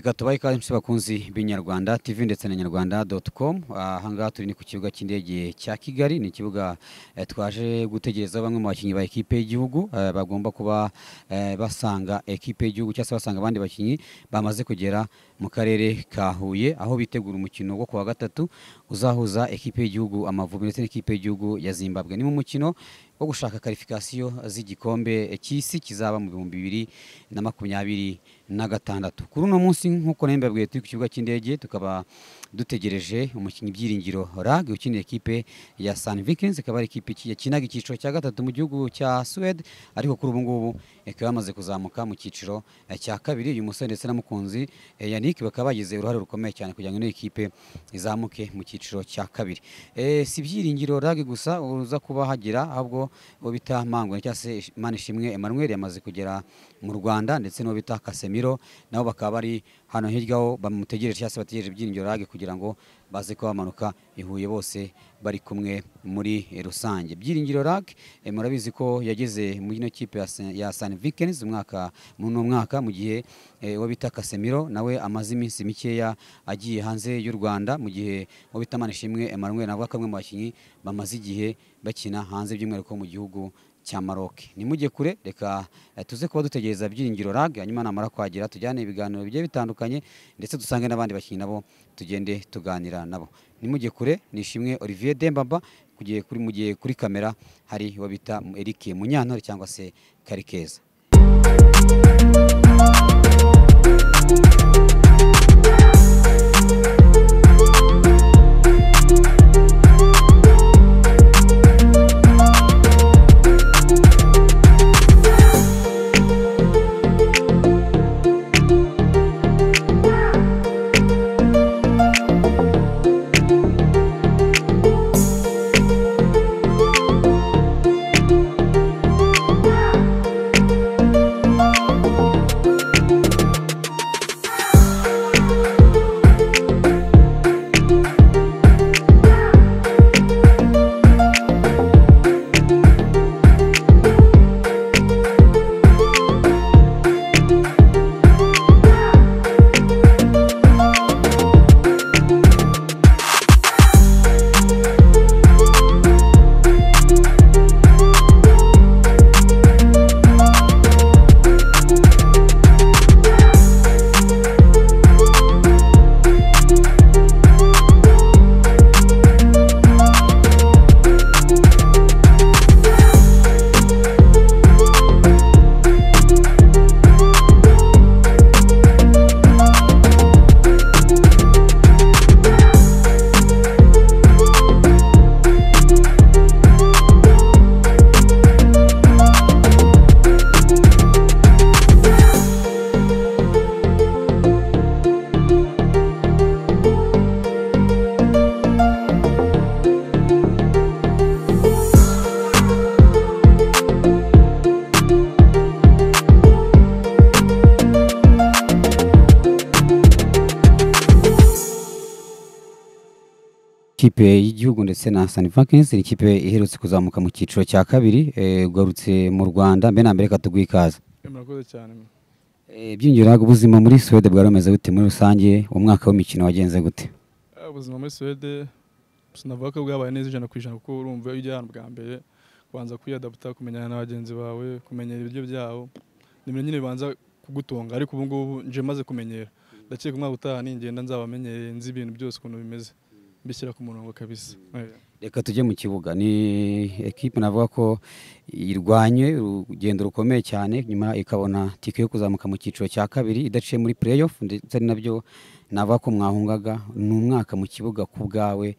gatabaye ikaze mse bakunzi b'inyarwanda tv ndetse na nyarwanda doti komu ahangaha turi ni ku kibuga cy'indege cya kigali ni ikibuga eh, twaje gutegereza bamwe mu bakinnyi ba ekipe y'igihugu eh, bagomba kuba eh, basanga ekipe y'igihugu cyangwa se basanga abandi bakinnyi bamaze kugera mu karere ka huye aho bitegura umukino wo kuwa gatatu uzahuza ekipe y'igihugu amavubi ndetse n'ikipe y'igihugu ya zimbabwe ni mu mukino wo gushaka karifikasiyo z'igikombe cy'isi kizaba mu bihumbi bibiri na makumyabiri na gatandatu kuri uno munsi nk'uko nari mbabwiye turi ku kibuga cy'indege tukaba dutegereje umukinnyi byiringiro rag ukinira ekipe ya san vikings ikaba ari ikipe iki- yakinaga icyiciro cya gatatu mu gihugu cya suwede ariko kuri ubu ngubu ikaba yamaze kuzamuka mu cyiciro eh, cya kabiri uyu musore ndetse na mukunzi eh, yannick bakaba bagize uruhare rukomeye cyane kugira ngo ino ekipe izamuke mu cyiciro cya kabiri Eh, si byiringiro rag gusa uza kuba hagera ahubwo uwo bita mangwe cyangwa se manishimwe emmanuel yamaze kugera mu rwanda ndetse n'uwo bita kasemiro nabo bakaba bari hano hirya aho bamutegereje cyangwa se bategereje ibyiringiro rage kugira ngo baze kuba bamanuka i Huye bose bari kumwe muri rusange byiringiro rage eh, murabizi ko yageze muri ino kipe ya Saint- ya san vikens umwaka muri uno mwaka mu gihe eh, uwo bita kasemiro nawe amaze iminsi mikeya agiye hanze y'u rwanda mu gihe uwo bita manishimwe emmanuel nawe kamwe mu bakinnyi bamaze igihe bakina hanze by'umwihariko mu gihugu cya Maroc. Nimujye kure reka eh, tuze kuba dutegereza byiringiro rag hanyuma namara kwagira tujyane ibiganiro bigiye bitandukanye ndetse dusange n'abandi bakinnyi nabo tugende tuganira nabo. Nimujye kure nishimwe Olivier Dembaba kugiye kuri mu gihe kuri kamera hari uwo bita Eric Munyantore cyangwa se Karikeza. ikipe y'igihugu ndetse na San Vikings ni ikipe iherutse kuzamuka mu cyiciro cya kabiri eh, ugarutse mu Rwanda mbere na mbere katuguha ikaze. murakoze cyane mwe. Eh, Byiringiro rag ubuzima muri Sweden bwari bumeze gute muri rusange umwaka w'imikino wagenze gute? Ah, ubuzima muri suwede sinavuga ko bwabaye neza ijana ku ijana kuko urumva iyo ujya ahantu bwa mbere kubanza kwiyadaputa kumenyana na bagenzi bawe kumenyera ibiryo byabo ni ibintu nyine bibanza kugutunga ariko ubu ngubu nje maze kumenyera ndakeka umwaka utaha ningenda nzabamenyereye nzi ibintu byose ukuntu bimeze mbishyira ku murongo kabisa Eh. reka tujye mu kibuga ni ekipe navuga ko irwanye urugendo rukomeye cyane nyuma ikabona tike yo kuzamuka mu cyiciro cya kabiri idaciye muri playoff ndetse ari nabyo navuga ko mwahungaga ni umwaka mu kibuga ku bwawe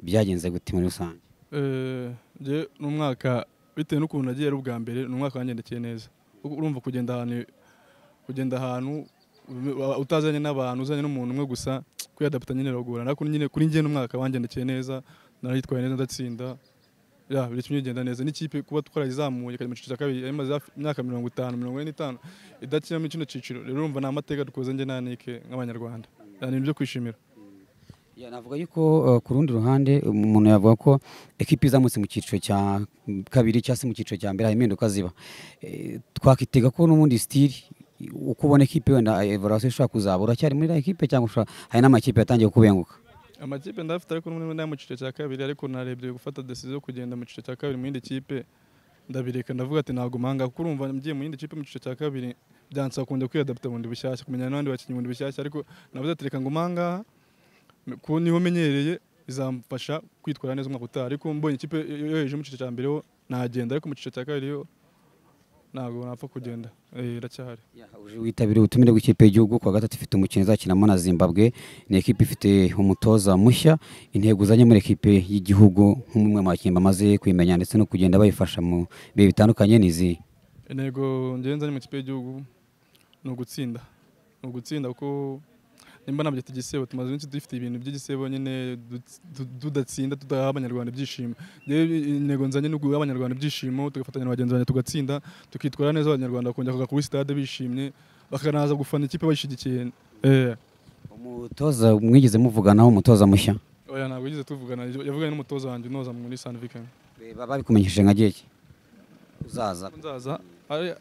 byagenze gute muri rusange Eh, njye ni umwaka bitewe n'ukuntu nagiye ari ubwa mbere ni umwaka wangendekeye neza Kuko urumva kugenda ahantu kugenda ahantu uba utazanye n'abantu uzanye n'umuntu umwe gusa kuyadaputa nyine biragorana ariko nyine kuri njye n'umwaka wangendekeye neza naritwaye neza ndatsinda ya buri kimwe kigenda neza n'ikipe kuba twarayizamuye ikajya mu cyiciro cya kabiri yari imaze hafi- imyaka mirongo itanu mirongo ine n'itanu idakinamo kino cyiciro rero urumva ni amateka dukoze njye na Nick nk'abanyarwanda Ya, ni ibyo kwishimira Ya, navuga yuko uh, ku rundi ruhande umuntu yavuga ko ekipi izamutse mu cyiciro cya kabiri cyangwa se mu cyiciro cya mbere hari impinduka ziba Eh, twakitega ko n'ubundi sitiri uko ubona ikipe wenda evaluation ishobora kuzabura cyari muri iriya kipe cyangwa ushobora- hari n'amakipe yatangiye kubenguka amakipe ndafite ariko n'umwe ndaya mu cyiciro cya kabiri ariko narebye gufata decision yo kugenda mu cyiciro cya kabiri mu yindi kipe ndabireka ndavuga ati ntabwo mpanga kuko urumva ngiye mu yindi kipe mu cyiciro cya kabiri byansaba kongera kwiyadapta bundi bushyashya kumenya n'abandi bakinnyi bundi bushyashya ariko navuze ati reka ngo mpanga kuko niho menyereye bizamfasha kwitwara neza umwaka utaha ariko mbonye ikipe yo yo hejuru mu cyiciro cya mbere ho nagenda ariko mu cyiciro cya kabiri yo ntabwo napfa kugenda Eh, iracyahari uje witabiriye ubutumire bw'ikipe y'igihugu kuwa gatatu ifite umukino izakinamo na zimbabwe ni ikipe ifite umutoza mushya intego uzanye muri ekipe y'igihugu nk'umwe mu bakinnyi bamaze kuyimenya ndetse no kugenda bayifasha mu bihe bitandukanye ni izi intego ngenza ni mu kipe y'igihugu ni ugutsinda ni ugutsinda kuko nimba ntabyo igisebo tumaze iminsi dufite ibintu by'igisebo nyine du- du- tudatsinda tudaha abanyarwanda ibyishimo Njyewe intego nzanye ni uguha abanyarwanda ibyishimo tugafatanya na bagenzi banjye tugatsinda tukitwara neza abanyarwanda bakongera kuza kuri sitade bishimye bakanaza gufana ikipe bayishyigikiye Eh, umutoza mwigeze muvuganaho umutoza mushya oya ntabwo yigeze tuvugana yavuganye n'umutoza wanjye unoza muri sanivikani Be- babikumenyesheje nka gihe ki? uzaza nzaza ari-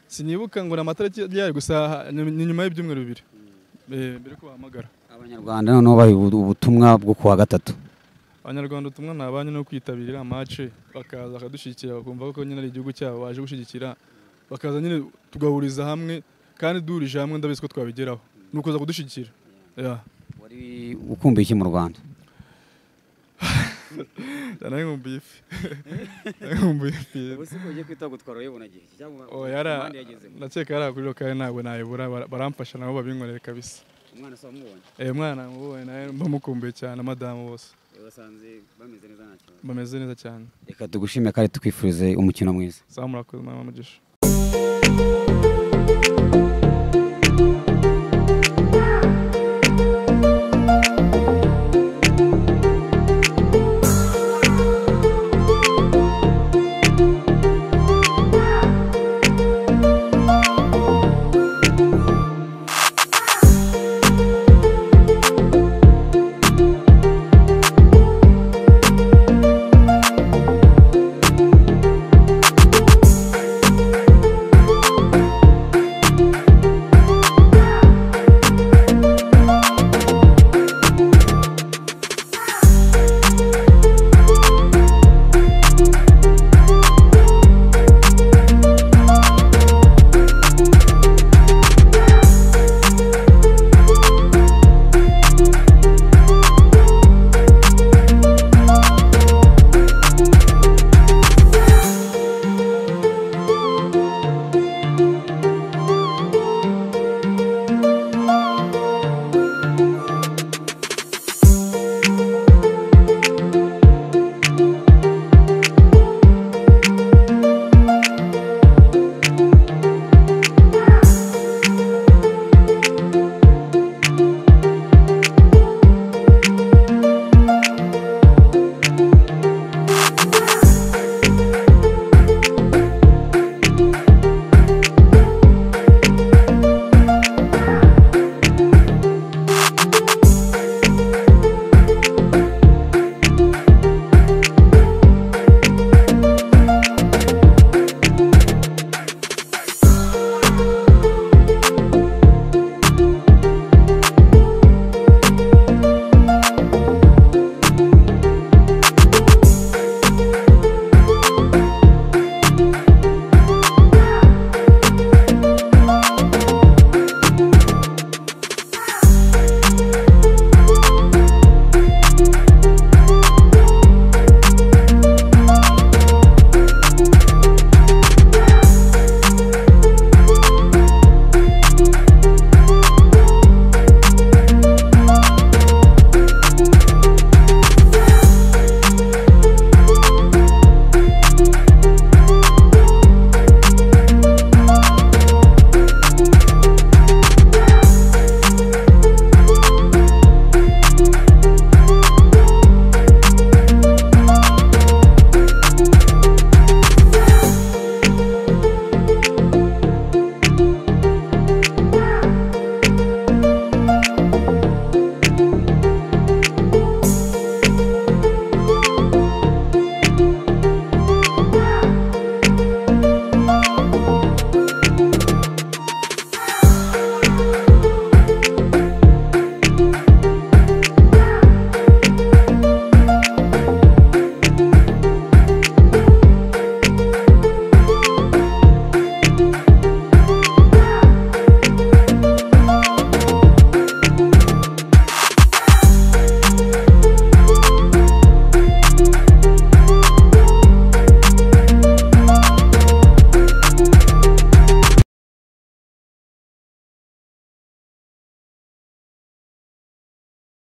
sinibuka ngo ni amatariki ryari gusa ni nyuma y'ibyumweru bibiri Eh, mbere ko bahamagara abanyarwanda noneho baha ubu- ubutumwa bwo kuwa gatatu abanyarwanda ubutumwa ni abanyu no kwitabira iriya mace bakaza bakadushyigikira bakumva ko nyine ari igihugu cyabo baje gushyigikira bakaza nyine tugahuriza hamwe kandi duhurije hamwe ndabizi ko twabigeraho ni ukuza kudushyigikira Yeah. wari ukumbuye iki mu rwanda ndanayumbuye ifi ndanayumbuye ifi Oh, yara- ndakeka yari kuri rokari ntabwo nayibura bara- baramfasha nabo babinkorera kabisa Eh, umwana mubonye nawe mba mukumbuye cyane madamu bose bameze neza cyane reka tugushime kandi tukwifurize umukino mwiza zamurakoze mama mugisha